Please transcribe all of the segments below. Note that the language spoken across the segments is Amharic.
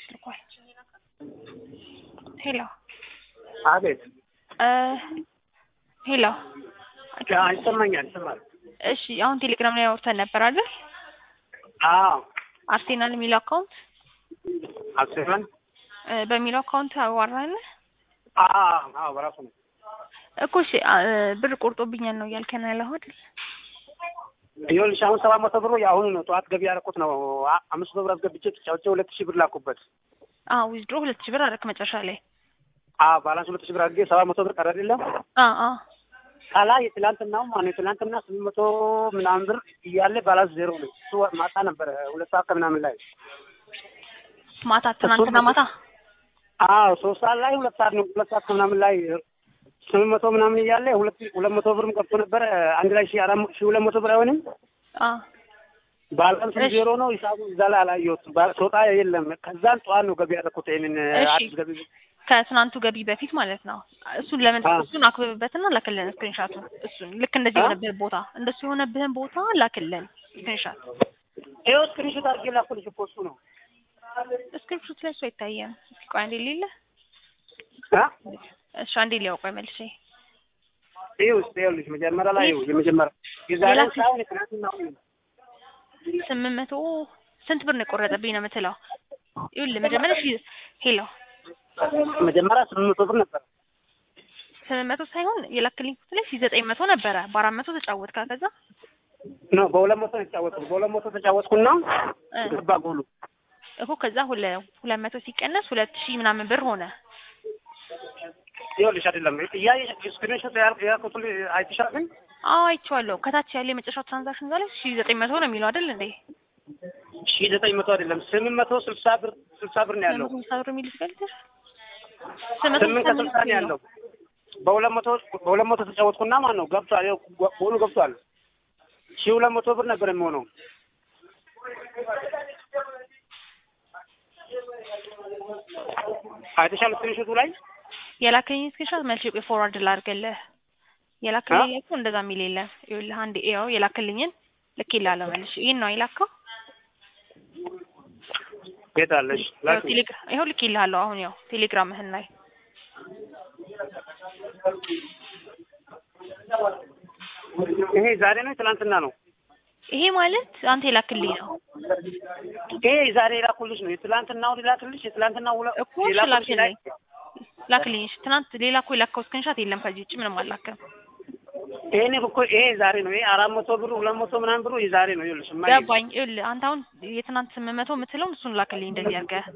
ልኳል። ሄሎ አቤት። ሄሎ ይሰማኛል፣ ይሰማል። እሺ አሁን ቴሌግራም ላይ አውርተን ነበር አይደል? አዎ አርሴናል የሚለው አካውንት አስበን በሚለው አካውንት አዋራን አዎ በራሱ ነው እኮ እሺ ብር ቆርጦብኛል ነው እያልከን ያለኸው አይደል? ይኸውልሽ አሁን ሰባት መቶ ብሩ የአሁኑ ነው። ጠዋት ገቢ ያደረኩት ነው። አምስት መቶ ብር አስገብቼ ተጫውቼ ሁለት ሺህ ብር ላኩበት። አዎ ዊዝድሮ ሁለት ሺህ ብር አደረክ መጨረሻ ላይ። አዎ ባላንስ ሁለት ሺህ ብር አድርጌ ሰባት መቶ ብር ቀረ አይደለም አዎ አዎ ከላይ የትላንትናው ማነው የትላንትና ስምንት መቶ ምናምን ብር እያለ ባላንስ ዜሮ ነው። እሱ ማታ ነበረ ሁለት ሰዓት ከምናምን ላይ ማታ ትናንትና ማታ አዎ ሶስት ሰዓት ላይ ሁለት ሰዓት ነው ሁለት ሰዓት ከምናምን ላይ ስምንት መቶ ምናምን እያለ ሁለት ሁለት መቶ ብርም ቀርቶ ነበረ አንድ ላይ ሺህ አራት ሺህ ሁለት መቶ ብር አይሆንም። አዎ ባላንስ እሺ። ዜሮ ነው። ሂሳቡ እዛ ላይ አላየሁትም። ባ- ስወጣ የለም። ከዛን ጠዋት ነው ገቢ ያደረኩት ይሄንን እሺ። አዲስ ገቢ ከትናንቱ ገቢ በፊት ማለት ነው። እሱን ለምን አዎ። እሱን አክብብበትና ላክልን ስክሪንሻቱን። እሱን ልክ እንደዚህ አ? የሆነብህን ቦታ እንደሱ የሆነብህን ቦታ ላክልን ስክሪንሻት። ይኸው ስክሪንሾት አድርጌ ላኩልሽ እኮ እሱ ነው ስክሪንሾት ላይ እሱ አይታየም። እስኪ ቆይ አንዴ ሌለ አ? እሺ አንዴ ሊያው ቆይ መልሼ ይኸው እስኪ ይኸውልሽ መጀመሪያ ላይ ይኸው የመጀመሪያ የዛሬ የላክ- ሳይሆን የትናንትናው ነው። ስምንት መቶ ስንት ብር ነው የቆረጠብኝ ነው የምትለው? ይኸውልህ መጀመሪያ ሺ ሄሎ መጀመሪያ ስምንት መቶ ብር ነበር። ስምንት መቶ ሳይሆን የላክልኝ ቁጥር ላይ ሺ ዘጠኝ መቶ ነበረ። በአራት መቶ ተጫወትካ ከዛ ኖ በሁለት መቶ ነው የተጫወትኩት። በሁለት መቶ ተጫወትኩና እ ገባ ጎሉ። እኮ ከዛ ሁለ ሁለት መቶ ሲቀነስ ሁለት ሺህ ምናምን ብር ሆነ። ይኸውልሽ አይደለም እያየሽ ስክሪንሾት ያልኩት አይተሻል ግን አዎ አይቼዋለሁ። ከታች ያለ የመጨረሻው ትራንዛክሽን ዛሬ ሺ ዘጠኝ መቶ ነው የሚለው አይደል እንዴ? ሺህ ዘጠኝ መቶ አይደለም ስምንት መቶ ስልሳ ብር ስልሳ ብር ነው ያለው። ስምንት መቶ ብር የሚል ይፈልጋል። ስምንት ከስልሳ ነው ያለው። በሁለት መቶ በሁለት መቶ ተጫወትኩና ማለት ነው ገብቷል። ይኸው ጎ- ጎሉ ገብቷል። ሺህ ሁለት መቶ ብር ነበር የሚሆነው። አይተሻል ስክሪንሾቱ ላይ የላከኝ ስክሪንሾት መልሼ ቆይ ፎርዋርድ ላድርግልህ። የላከልኝ ላይ እኮ እንደዛ የሚል የለም። ይኸውልህ አንዴ ይኸው የላከልኝን ልኬልሃለሁ መልሼ። ይሄን ነው የላከው? የት አለሽ? ይኸው ላኪ። ቴሌግራ ይኸው ልኬልሃለሁ አሁን ያው ቴሌግራምህን ላይ ይሄ ዛሬ ነው ትናንትና ነው? ይሄ ማለት አንተ የላክልኝ ነው ይሄ ዛሬ የላኩልሽ ነው። የትላንትናው ላክልሽ። የትላንትናው ሁለ- እኮ እሺ የላኩልሽ ላይ ላክልኝ ላክልኝ። እሺ ትናንት ሌላ እኮ የላከው ስክሪንሾት የለም ከዚህ ውጭ ምንም አላክም። ይሄን እኮ ይሄ ዛሬ ነው። ይሄ አራት መቶ ብሩ ሁለት መቶ ምናምን ብሩ የዛሬ ነው። ይኸውልሽ እማዬ፣ ገባኝ። ይኸውልህ አንተ አሁን የትናንት ስምንት መቶ የምትለውን እሱን ላክልኝ እንደዚህ አድርገህ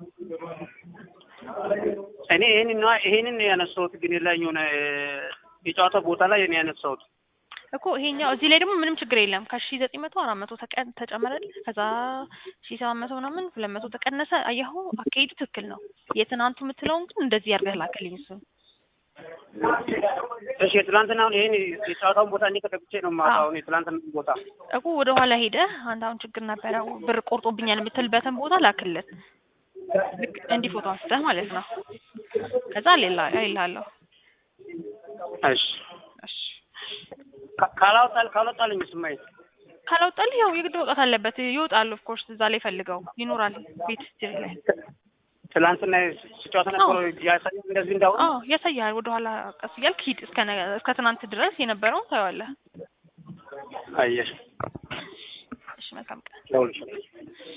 እኔ ይሄንን ነው ይሄንን ነው ያነሳሁት፣ ግን የላኝ የሆነ የጨዋታ ቦታ ላይ እኔ ያነሳሁት እኮ ይሄኛው እዚህ ላይ ደግሞ ምንም ችግር የለም። ከሺ ዘጠኝ መቶ አራት መቶ ተቀ- ተጨመረልህ ከዛ ሺ ሰባት መቶ ምናምን ሁለት መቶ ተቀነሰ። አየኸው አካሄዱ ትክክል ነው። የትናንቱ የምትለውን ግን እንደዚህ አድርገህ ላክልኝ እሱን። እሺ የትላንትናውን ይሄን የጨዋታውን ቦታ እንዴት ተገብቼ ነው የማውቀው? አሁን የትላንትና ቦታ እኮ ወደ ኋላ ሄደህ አንተ አሁን ችግር ነበረ ብር ቆርጦብኛል የምትልበትን ቦታ ላክልን። ልክ እንዲህ ፎቶ አንስተህ ማለት ነው። ከዛ ሌላ ይላለሁ። እሺ እሺ ካ- ካላወጣል ካላወጣልኝ ስማይ ካላወጣልህ ያው የግድ መውጣት አለበት። ይወጣል። ኦፍ ኮርስ እዛ ላይ ፈልገው ይኖራል ቤት ስትሪ ላይ ትላንትና ስጨዋታ ነበረ ያሳየው እንደዚህ እንዳሁን አዎ ያሳያል። ወደ ኋላ ቀስ እያልክ ሂድ እስከ ነገ- እስከ ትናንት ድረስ የነበረውን ታየዋለህ። አየሽ እሺ መልካም ቀን። ለሁልሽ